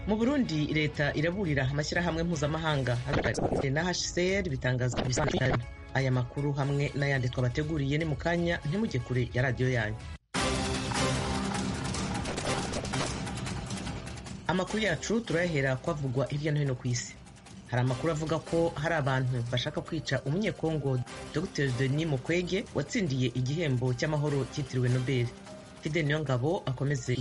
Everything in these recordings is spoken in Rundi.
mu burundi leta iraburira amashyirahamwe mpuzamahanga na hcr bitangaza aya makuru hamwe n'ayandi twabateguriye ni mu kanya ntimujye kure ya radiyo yanyu amakuru yacu turayahera kwavugwa hirya no hino ku isi hari amakuru avuga ko hari abantu bashaka kwica umunyekongo dr denis mukwege watsindiye igihembo cy'amahoro cyitiriwe nobel fide niyo ngabo akomeze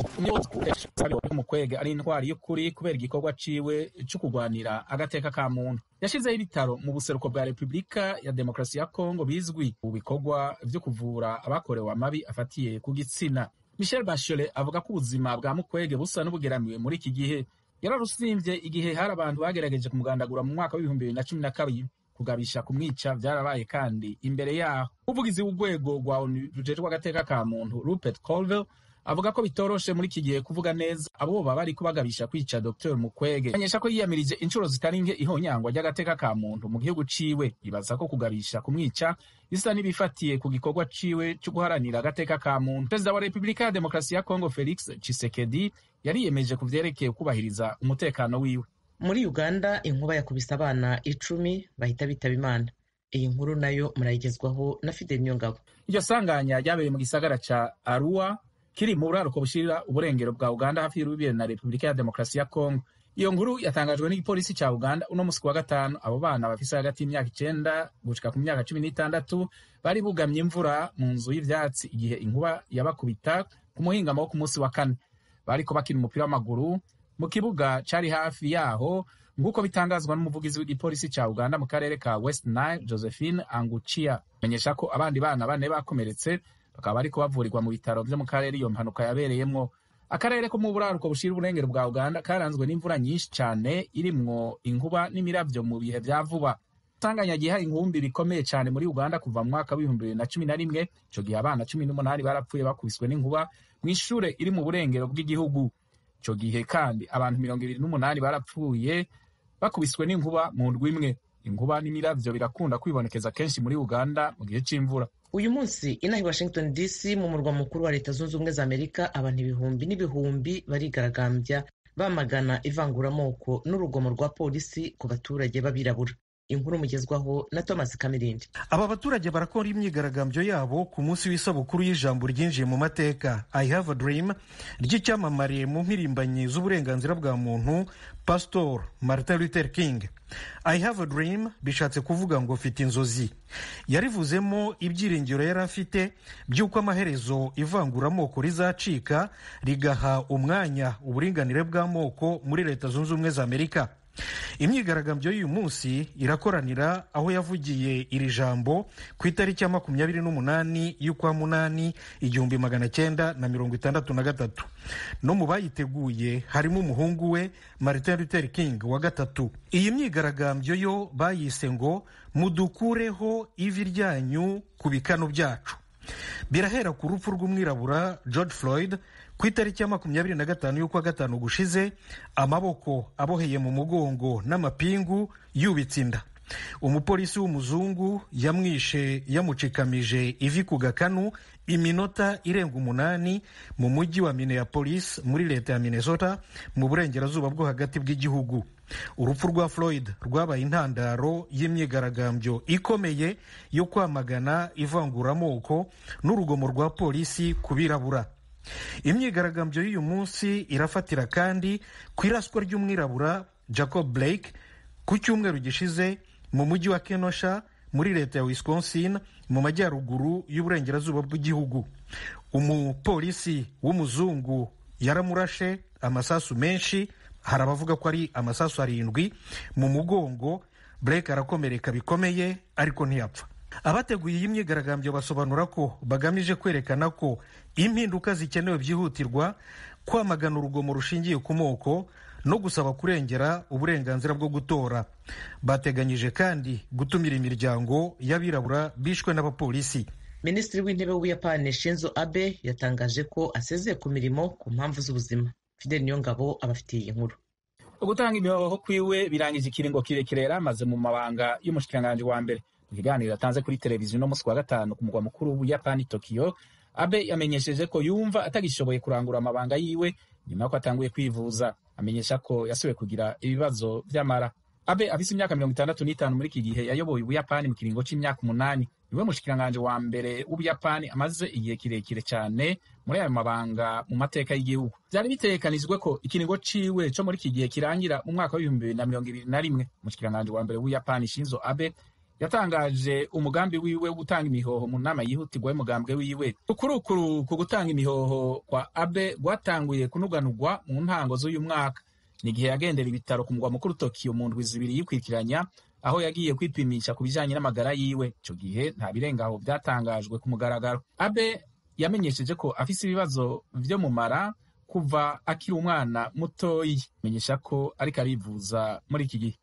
mukwege ari intwari y'ukuri kubera igikorwa ciwe cyo kurwanira agateka ka muntu yashizeho ibitaro mu buseruko bwa repubulika ya demokarasi ya kongo bizwi mu bikorwa vyo kuvura abakorewe amabi afatiye ku gitsina michel bachelet avuga ko ubuzima bwa mukwege busa n'ubugeramiwe muri iki gihe yararusimvye igihe hari abantu bagerageje kumugandagura mu mwaka w'ibihumbi bibiri na cumi na kabiri kugabisha kumwica vyarabaye kandi imbere yaho umuvugizi w'urwego rwa onu rujejwe agateka ka muntu rupert colville avuga ko bitoroshe muri iki gihe kuvuga neza abo baba bariko bagabisha kwica dr mukwege amenyesha ko yiyamirije inshuro zitari nke ihonyangwa ry'agateka ka muntu mu gihugu ciwe ibaza ko kugabisha kumwica bisa n'ibifatiye ku gikorwa ciwe cyo guharanira agateka ka muntu perezida wa repubulika ya demokarasi ya kongo felix chisekedi yariyemeje ku vyerekeye kubahiriza umutekano wiwe muri uganda inkuba yakubise abana icumi bahita bitaba imana iyi nkuru nayo murayigezwaho na fidel niyongabo iryo sanganya ryabereye mu gisagara ca arua kiri mu buraruko bushirira uburengero bwa uganda hafi y'urubibe na repubulika ya demokarasi ya kongo iyo nkuru yatangajwe n'igipolisi ca uganda uno musi wa gatanu abo bana bafise hagati y'imyaka icenda gushika ku myaka cumi n'itandatu bari bugamye imvura mu nzu y'ivyatsi igihe inkuba yabakubita ku muhingamo wo ku munsi wa kane bariko bakina umupira w'amaguru mu kibuga cari hafi yaho nk'uko bitangazwa n'umuvugizi w'igipolisi ca uganda mu karere ka west nile josephine angucia menyesha ko abandi bana bane bakomeretse bakaba bariko bavurirwa mu bitaro vyo mu karere iyo mpanuka yabereyemwo akarere ko mu buraruko bushira uburengero bwa uganda karanzwe n'imvura nyinshi cane irimwo inkuba n'imiravyo mu bihe vya vuba sanganya giha inkumbi bikomeye cane muri uganda kuva mu mwaka w'ibihumbi bibiri na cumi na rimwe ico gihe abana cumi n'umunani barapfuye bakubiswe n'inkuba mw'ishure iri mu burengero bw'igihugu ico gihe kandi abantu mirongo ibiri n'umunani barapfuye bakubiswe n'inkuba mu ndwi imwe inkuba n'imiravyo birakunda kwibonekeza kenshi muri uganda mu gihe c'imvura uyu munsi inaha i washington dc mu murwa mukuru wa leta zunze ubumwe za amerika abantu ibihumbi n'ibihumbi barigaragambya bamagana ivanguramoko n'urugomo rwa polisi ku baturage b'abirabura inkuru mugezwaho na thomas kamirindi aba baturage barakora imyigaragambyo yabo ku munsi w'isabukuru y'ijambo ryinjiye mu mateka i have a dream ry'icyamamare mu mpirimbanyi z'uburenganzira bwa muntu pastor martin luther king i have a dream bishatse kuvuga ngo mfite inzozi yarivuzemo ibyiringiro yari afite by'uko amaherezo ivanguramoko rizacika rigaha umwanya uburinganire bw'amoko muri leta zunze ubumwe za amerika imyigaragambyo y'uyu munsi irakoranira aho yavugiye iri jambo ku itariki ya makumyabiri n'umunani y'ukwa munani igihumbi magana cyenda na mirongo itandatu na gatatu no mu bayiteguye harimo umuhungu we martin luther king wa gatatu iyi myigaragambyo yo bayise ngo mudukureho ivi ryanyu ku bikano byacu birahera ku rupfu rw'umwirabura george floyd ku itariki ya makumyabiri na gatanu y'ukwa gatanu gushize amaboko aboheye mu mugongo n'amapingu yubitse inda umupolisi w'umuzungu yamwishe yamucikamije ivi ku gakanu iminota irenga umunani mu mujyi wa minneapolis muri leta ya minnesota mu burengerazuba bwo hagati bw'igihugu urupfu rwa floyd rwabaye intandaro y'imyigaragambyo ikomeye yo kwamagana ivanguramoko n'urugomo rwa polisi ku birabura imyigaragambyo y'uyu munsi irafatira kandi ku iraswa ry'umwirabura jacob blake ku cyumweru gishize mu mujyi wa kenosha muri leta ya wisconsin mu majyaruguru y'uburengerazuba bw'igihugu umupolisi w'umuzungu yaramurashe amasasu menshi hari abavuga ko ari amasasu arindwi mu mugongo blake arakomereka bikomeye ariko ntiyapfa abateguye iyi myigaragambyo basobanura ko bagamije kwerekana ko impinduka zikenewe byihutirwa kwamagana urugomo rushingiye ku moko no gusaba kurengera uburenganzira bwo gutora bateganyije kandi gutumira imiryango y'abirabura bishwe n'abapolisi minisitiri w'intebe w'ubuyapani shinzo abe yatangaje ko asezeye ku mirimo ku mpamvu z'ubuzima fidel niyongabo abafitiye iyi nkuru ugutanga imihoho kwiwe birangije ikiringo kirekire yari amaze mu mabanga y'umushikiranganji wa mbere mu kiganiro yatanze kuri televiziyo no musi wa gatanu ku mugwa mukuru w'ubuyapani tokiyo abe yamenyesheje ko yumva atagishoboye kurangura amabanga yiwe nyuma y'uko atanguye kwivuza amenyesha ko yasubiye kugira ibibazo vy'amara abe afise imyaka mirongo itandatu n'itanu muri iki gihe yayoboye ubuyapani mu kiringo c'imyaka umunani niwe mushikiranganje wa mbere w'ubuyapani amaze igihe kirekire cane muri ayo mabanga mu mateka y'igihugu vyari bitegekanijwe ko ikiringo ciwe co muri iki gihe kirangira mu mwaka w'ibihumbi bibiri na mirongo ibiri na rimwe umushikiranganje wa mbere w'ubuyapani shinzo abe yatangaje umugambi wiwe wo gutanga imihoho mu nama yihutirwa y'umugambwe wiwe ukurukuru ku gutanga imihoho kwa abe rwatanguye kunuganurwa mu ntango z'uyu mwaka ni igihe yagendera ibitaro ku mugwa mukuru tokiyo mu ndwi zibiri yikurikiranya aho yagiye kwipimisha ku bijanye n'amagara yiwe ico gihe nta birengaho vyatangajwe ku mugaragaro abe yamenyesheje ko afise ibibazo vyo mu mara kuva akiri umwana mutoyi menyesha ko ariko arivuza muri iki gihe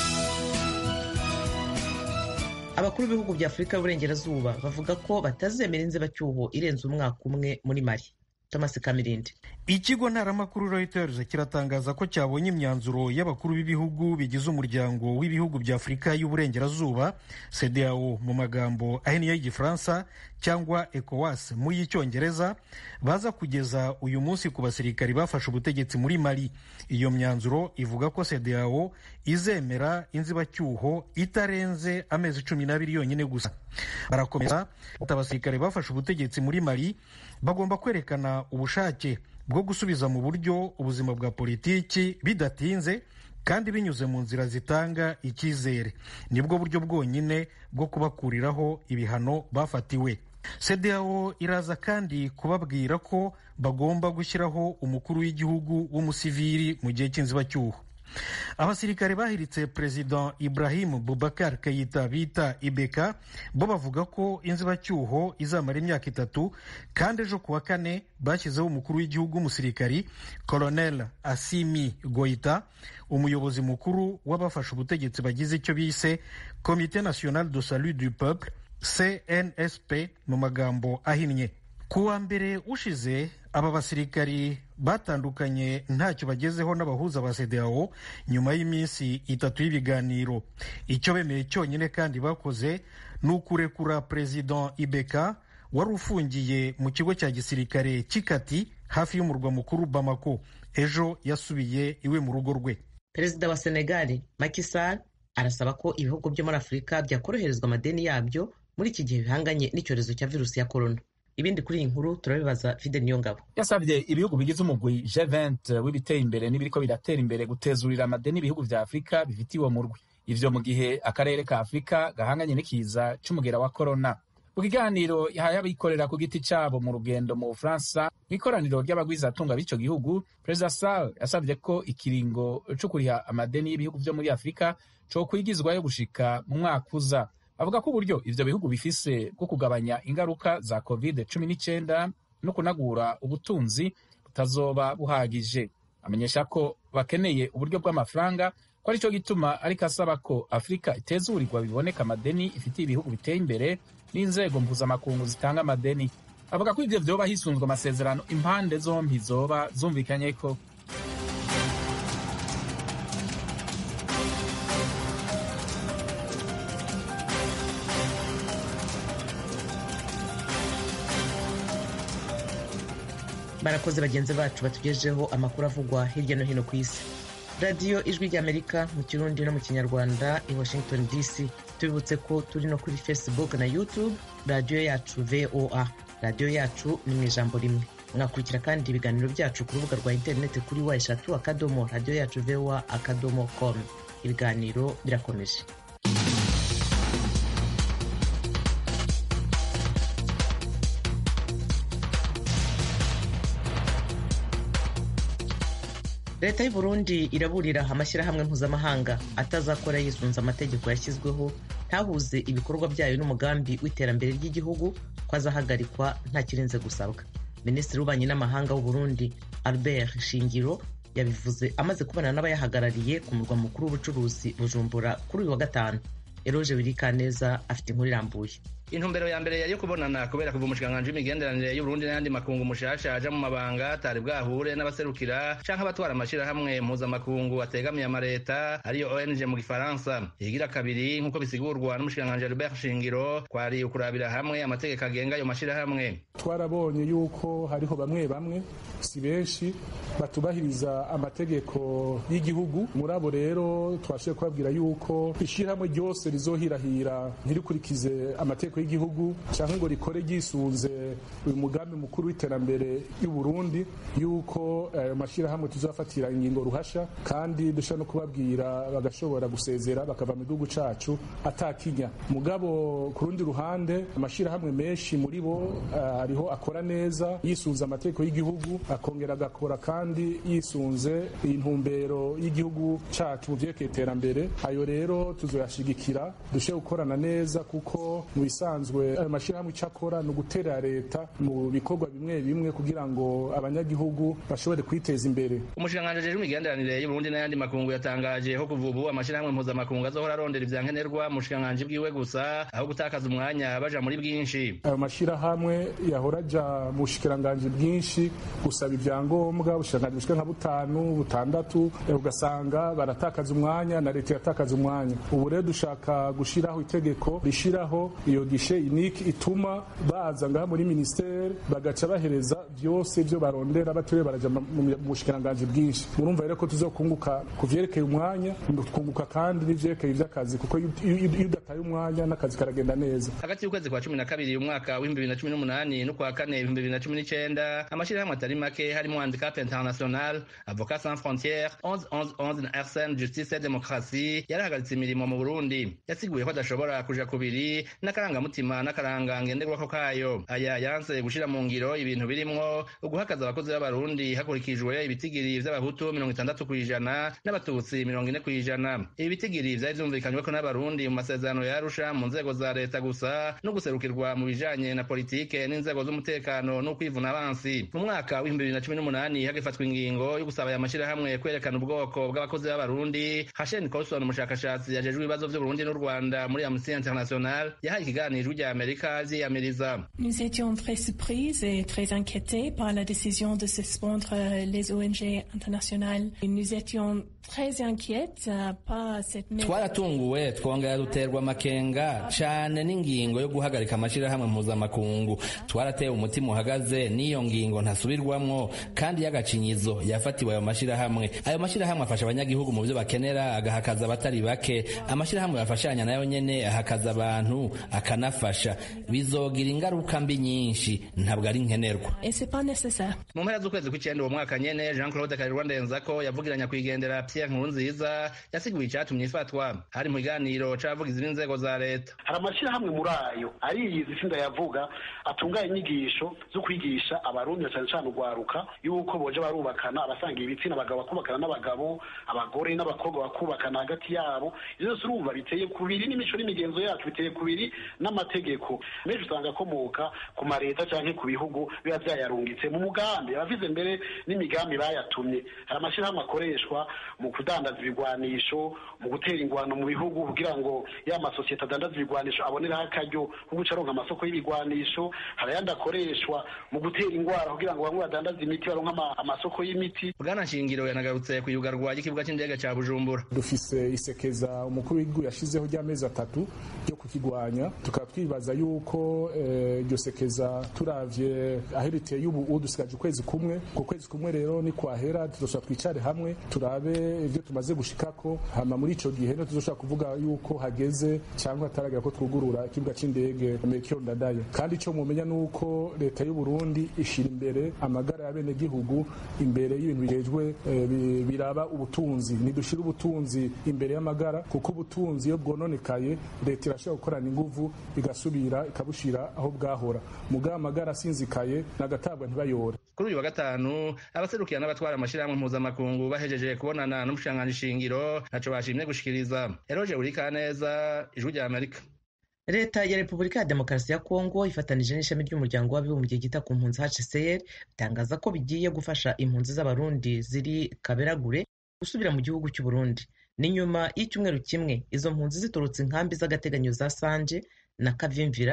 abakuru b'ibihugu bya afurika y'uburengerazuba bavuga ko batazemera inzibacyuho irenze umwaka umwe muri mali thomas kamirindi ikigo ntaramakuru reuters kiratangaza ko cyabonye imyanzuro y'abakuru b'ibihugu bigize umuryango w'ibihugu bya afurika y'uburengerazuba cdao mu magambo ahinnye y'igifaransa cyangwa ecowas mu y'icyongereza baza kugeza uyu munsi ku basirikari bafashe ubutegetsi muri mali iyo myanzuro ivuga ko cdao izemera inzibacyuho itarenze amezi cumi n'abiri yonyine gusa barakomeza abasirikare bafashe ubutegetsi muri mali bagomba kwerekana ubushake bwo gusubiza mu buryo ubuzima bwa politiki bidatinze kandi binyuze mu nzira zitanga icyizere nibwo buryo bwonyine bwo kubakuriraho ibihano bafatiwe cdao iraza kandi kubabwira ko bagomba gushyiraho umukuru w'igihugu w'umusivili mu gihe cy'inzibacyuho abasirikare bahiritse perezida ibrahim bubakar kayita bita ibeka bo bavuga ko inzibacyuho izamara imyaka itatu kandi ejo kuwa kane bashyizeho umukuru w'igihugu w'umusirikari colonel asimi goita umuyobozi mukuru w'abafashe ubutegetsi bagize icyo bise komite national de salut du peuple cnsp mu magambo ahinnye ku wa mbere ushize aba basirikari batandukanye ntacyo bagezeho n'abahuza ba cdao nyuma y'iminsi itatu y'ibiganiro icyo bemeye cyonyine kandi bakoze ni ukurekura perezida ibeka wari ufungiye mu kigo cya gisirikare cy'ikati hafi y'umurwa mukuru bamako ejo yasubiye iwe mu rugo rwe perezida wa senegali Macky Sall arasaba ko ibihugu byo muri afurika byakoroherezwa amadeni yabyo muri iki gihe bihanganye n'icyorezo cya virusi ya korona ibindi kuri iyi nkuru turabibaza fide niyo ngabo yasabye ibihugu bigize umugwi G20 w'ibiteye imbere n'ibiriko biratera imbere gutezurira amadeni ibihugu vya afurika bifitiye uwo murwi ivyo mu gihe akarere ka afurika gahanganye n'ikiza c'umugera wa korona mu kiganiro yahaye abikorera ku giti cabo mu rugendo mu bufaransa mu ikoraniro ry'abagwizatunga b'ico gihugu perezida sal yasabye ko ikiringo co kuriha amadeni y'ibihugu vyo muri afurika co kwigizwayo gushika mu mwaka uza avuga ko uburyo ivyo bihugu bifise bwo kugabanya ingaruka za covid cumi n'icyenda no kunagura ubutunzi butazoba buhagije amenyesha ko bakeneye uburyo bw'amafaranga ko aricyo gituma ariko asaba ko afurika itezurirwa biboneka amadeni ifitiye ibihugu biteye imbere n'inzego mpuzamakungu zitanga amadeni avuga ko ivyo vyoba hisunzwe amasezerano impande zompi zoba zumvikanye ko barakoze bagenzi bacu batugejeho amakuru avugwa hirya no hino ku isi radiyo ijwi ry'amerika mu kirundi no mu kinyarwanda i washington dc tubibutse ko turi no kuri facebook na youtube radiyo yacu voa radiyo yacu ni mu ijambo rimwe mwakurikira kandi ibiganiro byacu ku rubuga rwa interineti kuri wa eshatu akadomo radiyo yacu voa akadomo com ibiganiro birakomeje leta y'u Burundi iraburira amashyirahamwe mpuzamahanga atazakora yisunze amategeko yashyizweho ntahuze ibikorwa byayo n'umugambi w'iterambere ry'igihugu ko azahagarikwa nta kirenze gusabwa minisitiri w'ububanyi n'amahanga w'u Burundi albert shingiro yabivuze amaze kubonana n'abayahagarariye ku murwa mukuru w'ubucuruzi bujumbura kuri uyu wa gatanu eroge wirikaneza afite inkuru irambuye intumbero ya mbere yari yo kubonana kubera kuva umushikiranganji w'imigenderanire y'uburundi n'ayandi makungu mushasha aja mu mabanga atari bwahure n'abaserukira canke abatwara amashirahamwe mpuzamakungu ategamiye amareta ariyo ong mu gifaransa igira kabiri nk'uko bisigurwa n'umushikiranganji albert shingiro kwari ukurabira hamwe amategeko agenga ayo mashirahamwe twarabonye yuko hariho bamwe bamwe si benshi batubahiriza amategeko y'igihugu muri abo rero twashoboye kubabwira yuko ishyirahamwe ryose rizohirahira ntirikurikize amategeko y'igihugu cyangwa ngo rikore ryisunze uyu mugambi mukuru w'iterambere y'u Burundi yuko ayo mashyirahamwe tuzafatira ingingo ruhasha kandi dushobora no kubabwira bagashobora gusezera bakava mu gihugu cacu atakinya mugabo ku rundi ruhande amashyirahamwe menshi muri bo hariho akora neza yisunze amategeko y'igihugu akongera agakora kandi yisunze intumbero y'igihugu cacu mu vyerekeye iterambere ayo rero tuzoyashigikira dushe gukorana neza kuko mu bisanzwe ayo mashyirahamwe icyo akora ni uguterera leta mu bikorwa bimwe bimwe kugira ngo abanyagihugu bashobore kwiteza imbere umushikiranganji ajejwe imigenderanire y'uburundi n'ayandi makungu yatangaje ko kuva ubu amashirahamwe mpuzamakungu azohora arondera ivyankenerwa mu bushikiranganji bwiwe gusa aho gutakaza umwanya baja muri bwinshi ayo mashyirahamwe yahora aja mu bushikiranganji bwinshi gusaba ivyangombwa ubushikiranganji bushika nka butanu butandatu ugasanga baratakaza umwanya na leta iratakaza umwanya ubu rero dushaka gushiraho itegeko rishiraho iyo gishe iniki ituma baza ngaha muri ministeri bagaca bahereza byose byo barondera batiriwe baraja mu bushikiranganji bwinshi murumva rero ko tuzokunguka ku vyerekeye umwanya twunguka kandi n'ivyerekeye ivy'akazi kuko iyo udataye umwanya n'akazi karagenda neza hagati y'ukwezi kwa cumi na kabiri umwaka w'ibihumbi bibiri na cumi n'umunani n'ukwa kane ibihumbi bibiri na cumi n'icenda amashirahamwe atari make harimo handicap international avocat sans frontières 1111 na arsene justice et démocratie yarahagaritse imirimo mu burundi yasiguye ko adashobora kuja kubiri n'akarangamutima n'akaranga ngenderwako kayo aya yanse gushira mu ngiro ibintu birimwo uguhakaza abakozi b'abarundi hakurikijwe ibitigiri vy'abahutu mirongo itandatu kw'ijana n'abatutsi mirongo ine kw'ijana ibi bitigiri vyari vyumvikanyweko n'abarundi mu masezerano ya arusha mu nzego za leta gusa no guserukirwa mu bijanye na politike n'inzego z'umutekano n'ukwivuna abansi mu mwaka w'ibihumbi bibiri na cumi n'umunani hagifatwa ingingo yo gusaba aya mashirahamwe kwerekana ubwoko bw'abakozi b'abarundi hashen colson umushakashatsi yajejwe ibibazo vy'uburundi n'u rwanda muri amnesty international yahaye ikiganiro rya amerika vyiyamiriza Nous étions très surprises et très inquiétés par la décision de suspendre les ONG internationales. Et nous étions très inquiètes euh, par cette mesure. twaratunguwe twongera duterwa amakenga cane n'ingingo yo guhagarika amashirahamwe mpuzamakungu twaratewe umutima uhagaze n'iyo ngingo ntasubirwamwo kandi y'agacinyizo yafatiwe ayo mashirahamwe ayo mashirahamwe afasha abanyagihugu mu vyo bakenera agahakaza abatari bake amashirahamwe yafashanya nayo nyene ahakaza abantu akanafasha bizogira ingaruka mbi nyinshi ntabwo ari nkenerwa Et c'est pas nécessaire. mu mpera z'ukwezi kw'icenda uwo mwaka nyene jean claude karirwa ndenzako yavugiranya kwigendera pierre nkurunziza yasiguye icatumye ifatwa hari mu kiganiro c'abavugizi b'inzego za leta hari amashyirahamwe muri ayo ariyizi sinda yavuga atunganya inyigisho zo kwigisha abarundi na cyane cyane urwaruka yuko boje barubakana abasanga ibitsina abagabo bakubakana n'abagabo abagore n'abakobwa bakubakana hagati yabo ivyo byose urumva biteye kubiri n'imico n'imigenzo yacu biteye kubiri n'amategeko menshi usanga akomoka ku mareta canke ku bihugu biba vyayarungitse mu mugambi abavize mbere n'imigambi bayatumye hari amashyirahamwe akoreshwa mu kudandaza ibigwanisho mu gutera ingwano mu bihugu kugira ngo ya masosiyete adandaza ibigwanisho aboneraho akaryo ko guca aronka amasoko y'ibigwanisho hari ayandi akoreshwa mu gutera ingwara kugira ngo bamwe badandaze imiti baronka ama- amasoko y'imiti bwana nshingiro yanagarutse ku iyugarwa ry'ikibuga c'indege ca bujumbura dufise isekeza umukuru w'igihugu yashizeho ry'amezi atatu ryo kukigwanya tukaba twibaza yuko eh, iryo sekeza turavye aho riteye ubu ubu dusigaje ukwezi kumwe ku kwezi kumwe rero ni kwahera tuzoshobora twicare hamwe turabe ivyo tumaze gushikako hama muri ico gihe no tuzoshobora kuvuga yuko hageze cyangwa hataragera ko twugurura ikibuga c'indege Melchior Ndadaye kandi ico mumenya nuko leta y'u Burundi ishira imbere amagara y'abenegihugu imbere y'ibintu bijejwe eh, bi- biraba ubutunzi ntidushira ubutunzi imbere y'amagara kuko ubutunzi iyo bwononekaye leta irashobora gukorana inguvu igasubira ikabushira aho bwahora mugabo amagara asinzikaye nagatabwa ntibayore kuri uyu wa gatanu abaserukira n'abatwara amashirahamwe mpuzamakungu bahejeje kubonana n'umushikiranganji shingiro ntaco bashimye gushikiriza eroje urikaneza ijwi rya amerika leta ya repubulika ya demokarasi ya kongo ifatanije n'ishami ry'umuryango w'abibumbye ryita ku mpunzi hcr bitangaza ko bigiye gufasha impunzi z'abarundi ziri kaberagure gusubira mu gihugu cy'u Burundi ni nyuma y'icyumweru kimwe izo mpunzi ziturutse inkambi z'agateganyo za sanje na kavimvira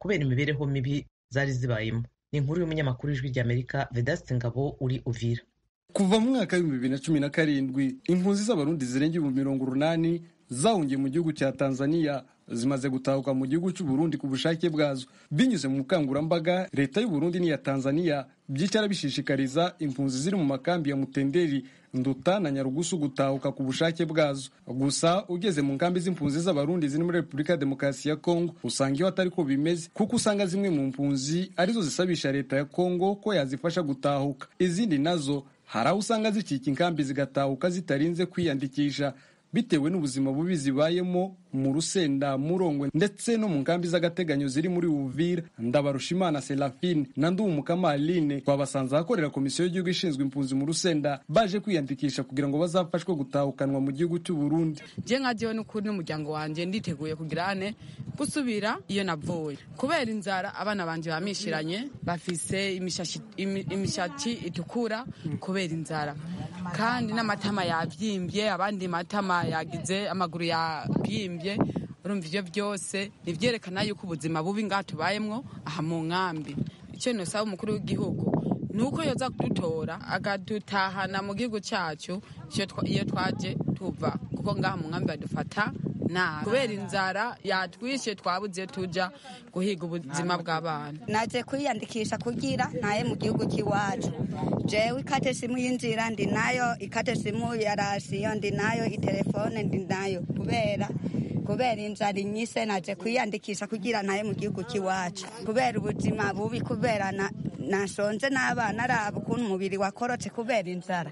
kubera imibereho mibi zari zibayemo ni inkuru y'umunyamakuru w'ijwi ry'amerika vedaste ngabo uri uvira kuva mu mwaka w'ibihumbi bibiri na cumi na karindwi impunzi z'abarundi zirenga ibihumbi mirongo urunani zahungiye mu gihugu cya tanzania zimaze gutahuka mu gihugu cy'u Burundi ku bushake bwazo binyuze mu bukangurambaga leta y'u Burundi n'iya tanzania byicara bishishikariza impunzi ziri mu makambi ya mutenderi nduta na nyarugusu gutahuka ku bushake bwazo gusa ugeze mu nkambi z'impunzi z'abarundi ziri muri repubulika ya demokarasi ya kongo usanga iyo atari ko bimeze kuko usanga zimwe mu mpunzi arizo zisabisha leta ya kongo ko yazifasha gutahuka izindi nazo hari aho usanga zicika inkambi zigatahuka zitarinze kwiyandikisha bitewe n'ubuzima bubi zibayemo mu rusenda murongwe ndetse no mu nkambi z'agateganyo ziri muri uvira ndabarushimana serafine na ndumukama aline twabasanze ahakorera komisiyo y'igihugu ishinzwe impunzi mu rusenda baje kwiyandikisha kugira ngo bazafashwe gutahukanwa mu gihugu cy'u Burundi je nka jewe n'ukuri n'umuryango wanje nditeguye kugira ane gusubira iyo navuye kubera inzara abana banje bamishiranye bafise imishatsi itukura kubera inzara kandi n'amatama yavyimbye abandi matama yagize amaguru yabyimbye urumva ivyo byose nivyerekana yuko ubuzima bubi ngaha tubayemwo aha mu nkambi icyo nosaba umukuru w'igihugu ni uko yoza kudutora akadutahana mu gihugu cyacu iyo twaje tuva kuko ngaha mu nkambi badufata nabi kubera inzara yatwishe twabuze tuja guhiga ubuzima bw'abana naje kwiyandikisha kugira ntaye mu gihugu cy'iwacu jewe ikate simu y'inzira ndi nayo ikate simu ya rasiyo ndi nayo itelefone ndi nayo kubera kubera inzara inyise naje kwiyandikisha kugira ntaye mu gihugu cy'iwacu kubera ubuzima bubi kubera nasonze n'abana araba ukuntu umubiri wakorotse kubera inzara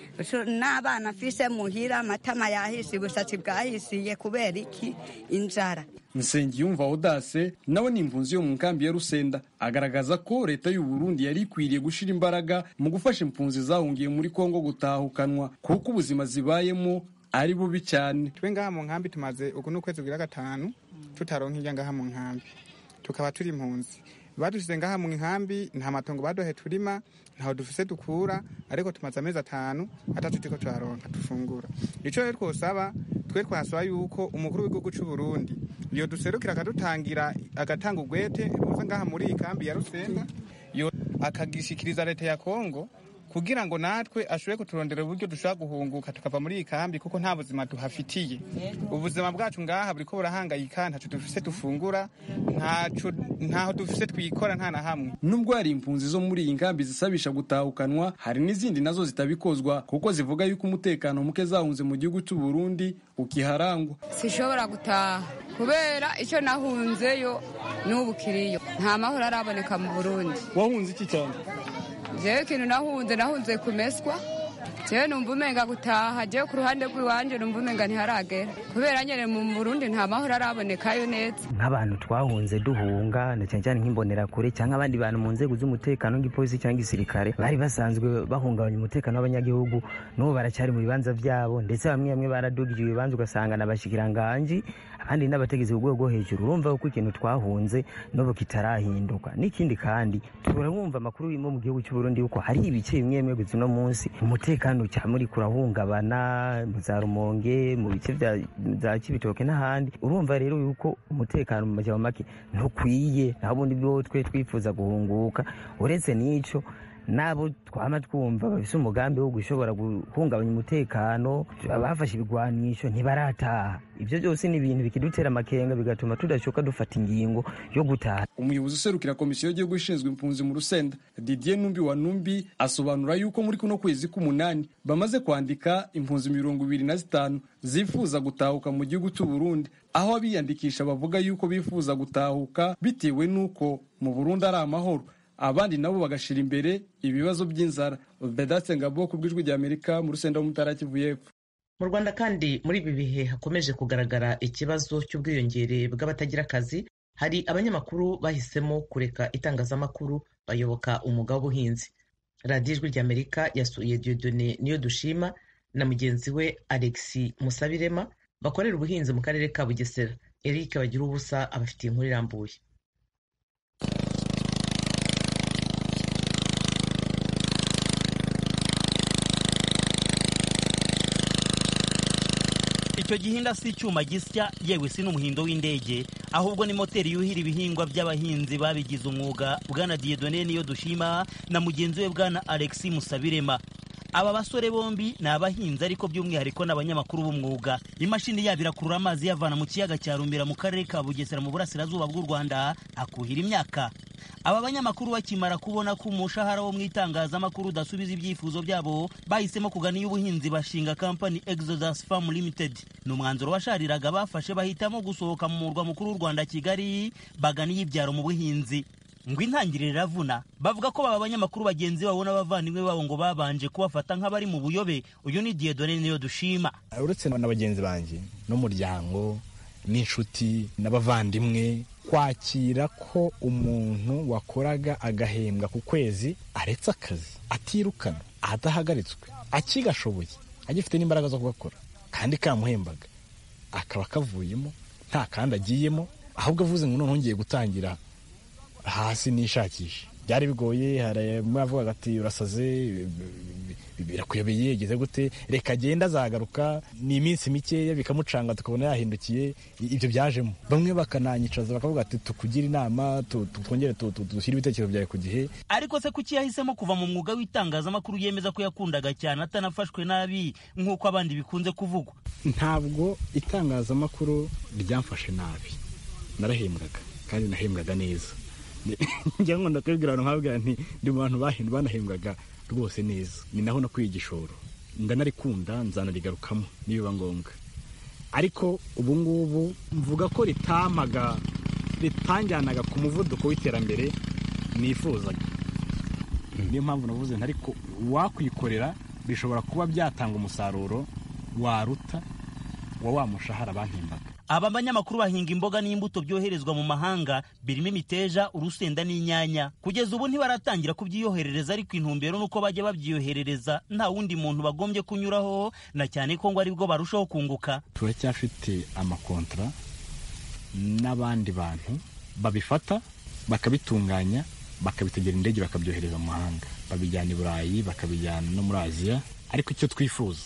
n'abana afise muhira amatama yahise ubushatsi bwahisiye kubera iki inzara Nsengiyumva Odase nawe ni impunzi yo mu nkambi ya Rusenda agaragaza ko leta y'u Burundi yari ikwiriye gushira imbaraga mu gufasha impunzi zahungiye muri Kongo gutahukanwa kuko ubuzima zibayemo ari bubi cyane twe ngaha mu nkambi tumaze uku n'ukwezi kugira gatanu tutaronka irya ngaha mu nkambi tukaba turi impunzi badushyize ngaha mu nkambi nta matongo baduhe turima ntaho dufise dukura ariko tumaze amezi atanu atatu turiko turaronka dufungura ico rero twosaba twe twasaba yuko umukuru w'igihugu c'u Burundi iyo duserukira akadutangira agatanga ugwete ruza ngaha muri iyi kambi ya Rusenga yo akagishikiriza leta ya Kongo kugira ngo natwe ashobore kuturondera uburyo dushobora guhunguka tukava muri iyi kambi kuko nta buzima duhafitiye ubuzima bwacu ngaha buriko burahangayika ntaco dufise dufungura ntaho dufise twikora nta na hamwe nubwo hari impunzi zo muri iyi nkambi zisabisha gutahukanwa hari n'izindi nazo zitabikozwa kuko zivuga yuko umutekano muke zahunze mu gihugu cy'u Burundi ukiharangwa sishobora gutaha kubera icyo nahunzeyo n'ubu kiriyo nta mahoro araboneka mu Burundi wahunze iki cyane jewe ikintu nahunze nahunze kumeswa jewe numva umenga gutaha jewe ku ruhande rw'iwanje numva umenga ntiharagera kubera nyene mu burundi nta mahoro arabonekayo neza nk'abantu twahunze duhunga na cyane cyane nk'imbonerakure cyangwa abandi bantu mu nzego z'umutekano nk'ipolisi cyangwa igisirikare bari basanzwe bahungabanya umutekano w'abanyagihugu n'ubu baracyari mu bibanza byabo ndetse bamwe bamwe baradugije ibibanza ugasanga na bashikiranganji abandi n'abategetsi ku rwego rwo hejuru urumva ko ikintu twahunze n'ubu kitarahinduka n'ikindi kandi turabumva amakuru yo mu gihugu cy'u Burundi yuko hari ibice bimwe bimwe gusa uno munsi umutekano cyane uri kurahungabana mu za rumonge mu bice bya kibitoke n'ahandi urumva rero yuko umutekano mu majyamo make ntukwiye naho ubundi bwo twe twifuza guhunguka uretse n'ico nabo twama twumva bafise umugambi wo gushobora guhungabanya umutekano bafashe ibigwanisho ntibarataha ibyo byose ni ibintu bikidutera amakenga bigatuma tudashoka dufata ingingo yo gutaha umuyobozi userukira komisiyo y'igihugu ishinzwe impunzi mu rusenda didier numbi wa numbi asobanura yuko muri kuno kwezi k'umunani bamaze kwandika impunzi mirongo ibiri na zitanu zifuza gutahuka mu gihugu cy'u Burundi aho abiyandikisha bavuga yuko bifuza gutahuka bitewe n'uko mu Burundi ari amahoro abandi nabo bagashira imbere ibibazo by'inzara vedatse ngabo ku bw'ijwi rya amerika mu rusenda w'umutara kivu y'epfo mu rwanda kandi muri ibi bihe hakomeje kugaragara ikibazo cy'ubwiyongere bw'abatagira akazi hari abanyamakuru bahisemo kureka itangazamakuru bayoboka umwuga w'ubuhinzi radiyo ijwi rya amerika yasuye diodone niyo dushima na mugenzi we alexi musabirema bakorera ubuhinzi mu karere ka bugesera eric bagira ubusa abafitiye inkuru irambuye icyo gihinda si icyuma gisya yewe si n'umuhindo w'indege ahubwo ni moteri yuhira ibihingwa by'abahinzi babigize umwuga bwana diyedone niyo dushima na mugenzi we bwana alexi musabirema aba basore bombi ni abahinzi ariko by'umwihariko ni abanyamakuru b'umwuga imashini yabo irakurura amazi yavana mu kiyaga cya rumbera mu karere ka bugesera mu burasirazuba bw'u rwanda akuhira imyaka aba banyamakuru bakimara kubona ko umushahara wo mu itangazamakuru udasubiza ibyifuzo byabo bahisemo kugana iy'ubuhinzi bashinga kampani exodus farm limited ni umwanzuro washariraga bafashe bahitamo gusohoka mu murwa mukuru w'u rwanda kigali bagana iy'ibyaro mu buhinzi ngo intangiriro iravuna bavuga ko baba abanyamakuru bagenzi babo n'abavandimwe babo ngo babanje kubafata nk'abari mu buyobe uyu ni diyedone niyo dushima uretse na bagenzi banjye n'umuryango n'inshuti n'abavandimwe kwakira ko umuntu wakoraga agahembwa ku kwezi aretse akazi atirukana adahagaritswe akigashoboye agifite n'imbaraga zo kugakora kandi kamuhembaga akaba kavuyemo nta kandi agiyemo ahubwo avuze ngo noneho ngiye gutangira hasi nishakisha byari bigoye hari avuga ati urasaze birakuyobeye yageze gute reka agenda azagaruka ni iminsi mikeya bikamucanga tukabona yahindukiye ibyo byajemo bamwe bakananyicaza bakavuga ati tukugire inama twongere dushyire ibitekerezo byawe ku gihe ariko se kuki yahisemo kuva mu mwuga w'itangazamakuru yemeza ko yakundaga cyane atanafashwe nabi nk'uko abandi bikunze kuvugwa ntabwo itangazamakuru ryamfashe nabi narahembwaga kandi nahembwaga neza njya nkunda kubibwira abantu nkababwira nti ndi mu bantu banahembwaga rwose neza ni naho nakwiye igishoro ndanarikunda nzanarigarukamo nibiba ngombwa ariko ubu ngubu mvuga ko ritamaga ritanjyanaga ku muvuduko w'iterambere nifuzaga niyo mpamvu navuze nti ariko wakwikorera bishobora kuba byatanga umusaruro waruta wa wa mushahara bampembaga aba banyamakuru bahinga imboga n'imbuto byoherezwa mu mahanga birimo imiteja urusenda n'inyanya kugeza ubu ntibaratangira kubyiyoherereza ariko intumbero nuko bajya babyiyoherereza nta wundi muntu bagombye kunyuraho na cyane ko ngo aribwo barushaho kunguka turacyafite amakontra n'abandi bantu babifata bakabitunganya bakabitegera indege bakabyohereza mu mahanga babijyana i burayi bakabijyana no muri aziya ariko icyo twifuza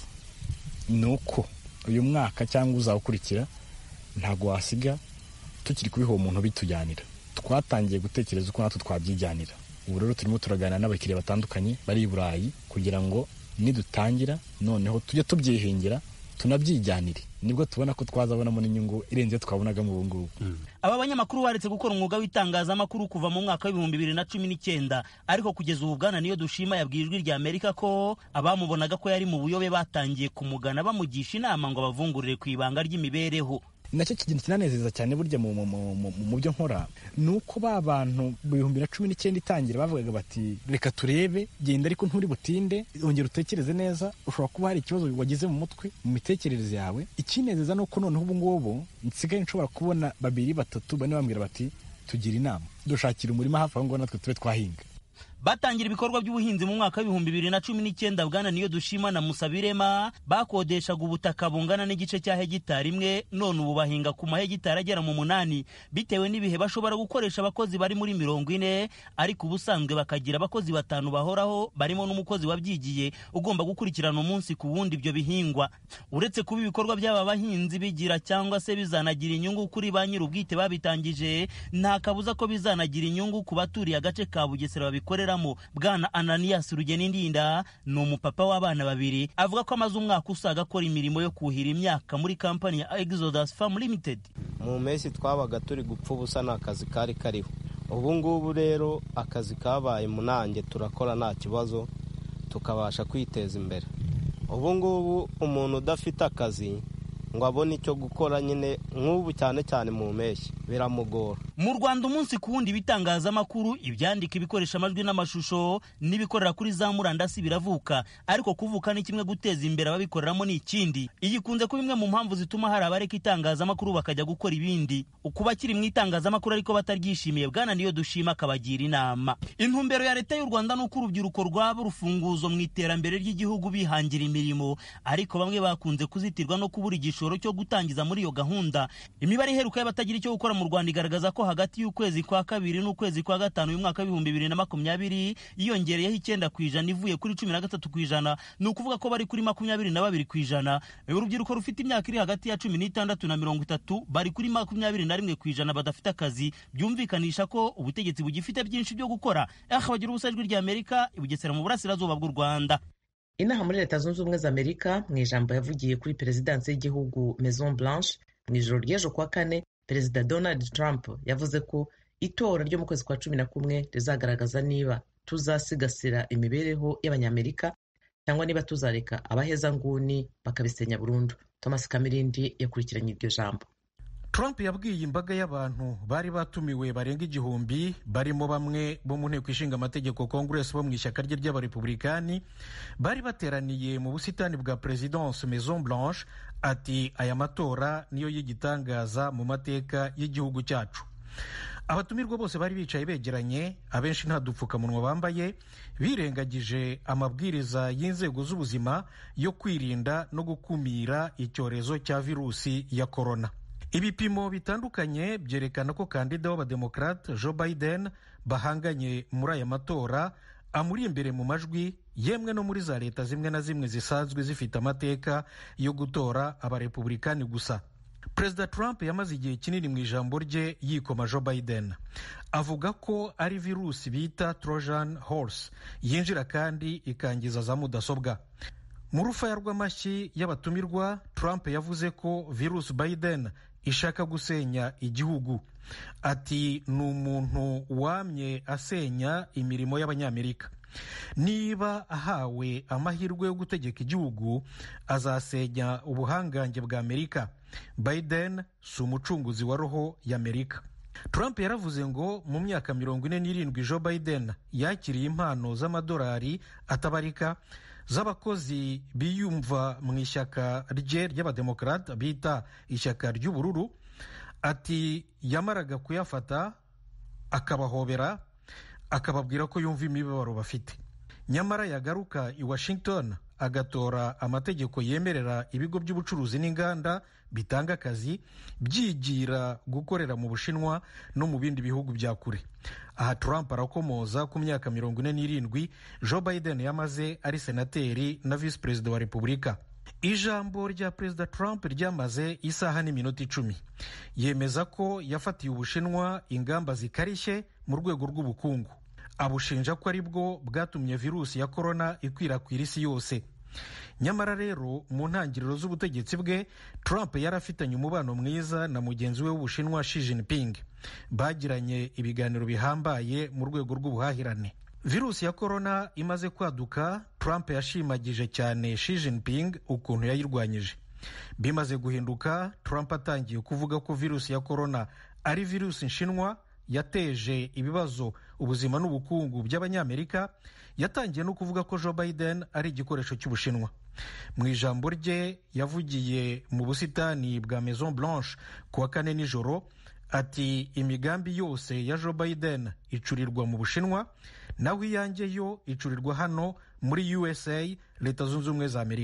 ni uko uyu mwaka cyangwa uzawukurikira ntabwo wasiga tukiri kubiha uwo muntu bitujyanira twatangiye gutekereza uko natwe twabyijyanira ubu rero turimo turaganira n'abakiriya batandukanye bari i burayi kugira ngo nidutangira noneho tujye tubyihingira tunabyijyanire nibwo tubona ko twazabonamo n'inyungu irenze twabonagamo ubu ngubu aba banyamakuru baretse gukora umwuga w'itangazamakuru kuva mu mwaka w'ibihumbi bibiri na cumi n'icyenda ariko kugeza ubu bwana niyo dushima yabwiye ijwi rya amerika ko abamubonaga ko yari mu buyobe batangiye kumugana bamugisha inama ngo bavungurire ku ibanga ry'imibereho nacyo kintu kinanezeza cyane burya mu byo nkora ni uko ba bantu mu bihumbi na cumi n'icyenda itangira bavugaga bati reka turebe genda ariko nturi butinde ongera utekereze neza ushobora kuba hari ikibazo wagize mu mutwe mu mitekerereze yawe ikinezeza ni uko noneho ubu ngubu nsigaye nshobora kubona babiri batatu bane bambwira bati tugira inama dushakira umurima hafi aho ngaho natwe tube twahinga batangira ibikorwa by'ubuhinzi mu mwaka w'ibihumbi bibiri na cumi n'icyenda bwana niyo dushima na musabirema bakodeshaga ubutaka bungana n'igice cya hegitari imwe none ubu bahinga ku mahegitari agera mu munani bitewe n'ibihe bashobora gukoresha abakozi bari muri mirongo ine ariko ubusanzwe bakagira abakozi batanu bahoraho barimo n'umukozi wabyigiye ugomba gukurikirana umunsi ku wundi ibyo bihingwa uretse kuba ibikorwa by'aba bahinzi bigira cyangwa se bizanagira inyungu kuri ba nyir'ubwite babitangije nta kabuza ko bizanagira inyungu ku baturiye agace ka bugesera babikorera bwana ananias rugenindinda ni umupapa w'abana babiri avuga ko amaze umwaka usaga akora imirimo yo kuhira imyaka muri kampani ya exodus farm limited mu mpeshyi twabaga turi gupfa ubusa nta kazi kari kariho ubu ngubu rero akazi kabaye munange turakora nta kibazo tukabasha kwiteza imbere ubu ngubu umuntu udafite akazi ngo abone icyo gukora nyine nk'ubu cyane cyane mu mpeshyi biramugora mu rwanda umunsi ku wundi ibitangazamakuru ibyandika ibikoresha amajwi n'amashusho n'ibikorera kuri za murandasi biravuka ariko kuvuka ni kimwe guteza imbere ababikoreramo ni ikindi iyi ikunze kuba imwe mu mpamvu zituma hari abareka itangazamakuru bakajya gukora ibindi kuba kiri mu itangazamakuru ariko bataryishimiye bwana niyo dushima akabagira inama intumbero ya leta y'u rwanda ni uko urubyiruko rwaba urufunguzo mu iterambere ry'igihugu bihangira imirimo ariko bamwe bakunze kuzitirwa no kubura igishoro igishoro cyo gutangiza muri iyo gahunda imibare iheruka y'abatagira icyo gukora mu rwanda igaragaza ko hagati y'ukwezi kwa kabiri n'ukwezi kwa gatanu uyu mwaka w'ibihumbi bibiri na makumyabiri yiyongereyeho icyenda ku ijana ivuye kuri cumi na gatatu ku ijana ni ukuvuga ko bari kuri makumyabiri na babiri ku ijana urubyiruko rufite imyaka iri hagati ya cumi n'itandatu na mirongo itatu bari kuri makumyabiri na rimwe ku ijana badafite akazi byumvikanisha ko ubutegetsi bugifite byinshi byo gukora aha bagira ubusa ijwi rya amerika i bugesera mu burasirazuba bw'u rwanda inaha muri leta zunze ubumwe za amerika mu ijambo yavugiye kuri perezidansi y'igihugu maison blanche mu ijoro ry'ejo kuwa kane perezida donald trump yavuze ko itora ryo mu kwezi kwa cumi na kumwe rizagaragaza niba tuzasigasira imibereho y'abanyamerika cyangwa niba tuzareka abahezanguni bakabisenya burundu thomas kamirindi yakurikiranye iryo jambo Trump yabwiye imbaga y'abantu bari batumiwe barenga igihumbi barimo bamwe bo mu nteko ishinga amategeko Congress bo mu ishyaka rye ry'abarepublikani bari bateraniye mu busitani bwa Presidence Maison Blanche ati aya matora niyo y'igitangaza mu mateka y'igihugu cyacu abatumirwa bose bari bicaye begeranye abenshi nta dupfukamunwa bambaye birengagije amabwiriza y'inzego z'ubuzima yo kwirinda no gukumira icyorezo cya virusi ya korona ibipimo bitandukanye byerekana ko kandida w'abademokarate joe biden bahanganye muri aya matora amuri imbere mu majwi yemwe no muri za leta zimwe na zimwe zisanzwe zifite amateka yo gutora abarepublikani gusa perezida trump yamaze igihe kinini mu ijambo rye yikoma joe biden avuga ko ari virusi bita trojan horse yinjira kandi ikangiza za mudasobwa mu rufaya rw'amashyi y'abatumirwa trump yavuze ko virusi biden ishaka gusenya igihugu ati ni umuntu wamye asenya imirimo y'abanyamerika niba ahawe amahirwe yo gutegeka igihugu azasenya ubuhangange bwa amerika biden si umucunguzi wa roho y'amerika trump yaravuze ngo mu myaka mirongo ine n'irindwi joe biden yakiriye impano z'amadolari atabarika z'abakozi biyumva mu ishyaka rye ry'abademokarate bita ishyaka ry'ubururu ati yamaraga kuyafata akabahobera akababwira ko yumva imibabaro bafite nyamara yagaruka i washington agatora amategeko yemerera ibigo by'ubucuruzi n'inganda bitanga akazi byigira gukorera mu bushinwa no mu bindi bihugu bya kure aha trump arakomoza ku myaka mirongo ine n'irindwi joe biden yamaze ari senateri na visi perezida wa repubulika ijambo rya perezida trump ryamaze isaha n'iminota icumi yemeza ko yafatiye ubushinwa ingamba zikarishye mu rwego rw'ubukungu abushinja ko ari bwo bwatumye virusi ya korona ikwirakwira isi yose nyamara rero mu ntangiriro z'ubutegetsi bwe trump yari afitanye umubano mwiza na mugenzi we w'ubushinwa Xi Jinping bagiranye ibiganiro bihambaye mu rwego rw'ubuhahirane virusi ya korona imaze kwaduka trump yashimagije cyane Xi Jinping ukuntu yayirwanyije bimaze guhinduka trump atangiye kuvuga ko virusi ya korona ari virusi nshinwa yateje ibibazo ubuzima n'ubukungu by'abanyamerika yatangiye no kuvuga ko joe biden ari igikoresho cy'ubushinwa mu ijambo rye yavugiye mu busitani bwa maison blanche ku wa kane nijoro ati imigambi yose ya joe biden icurirwa mu bushinwa naho iyanjye yo icurirwa hano muri usa leta zunze ubumwe za amerika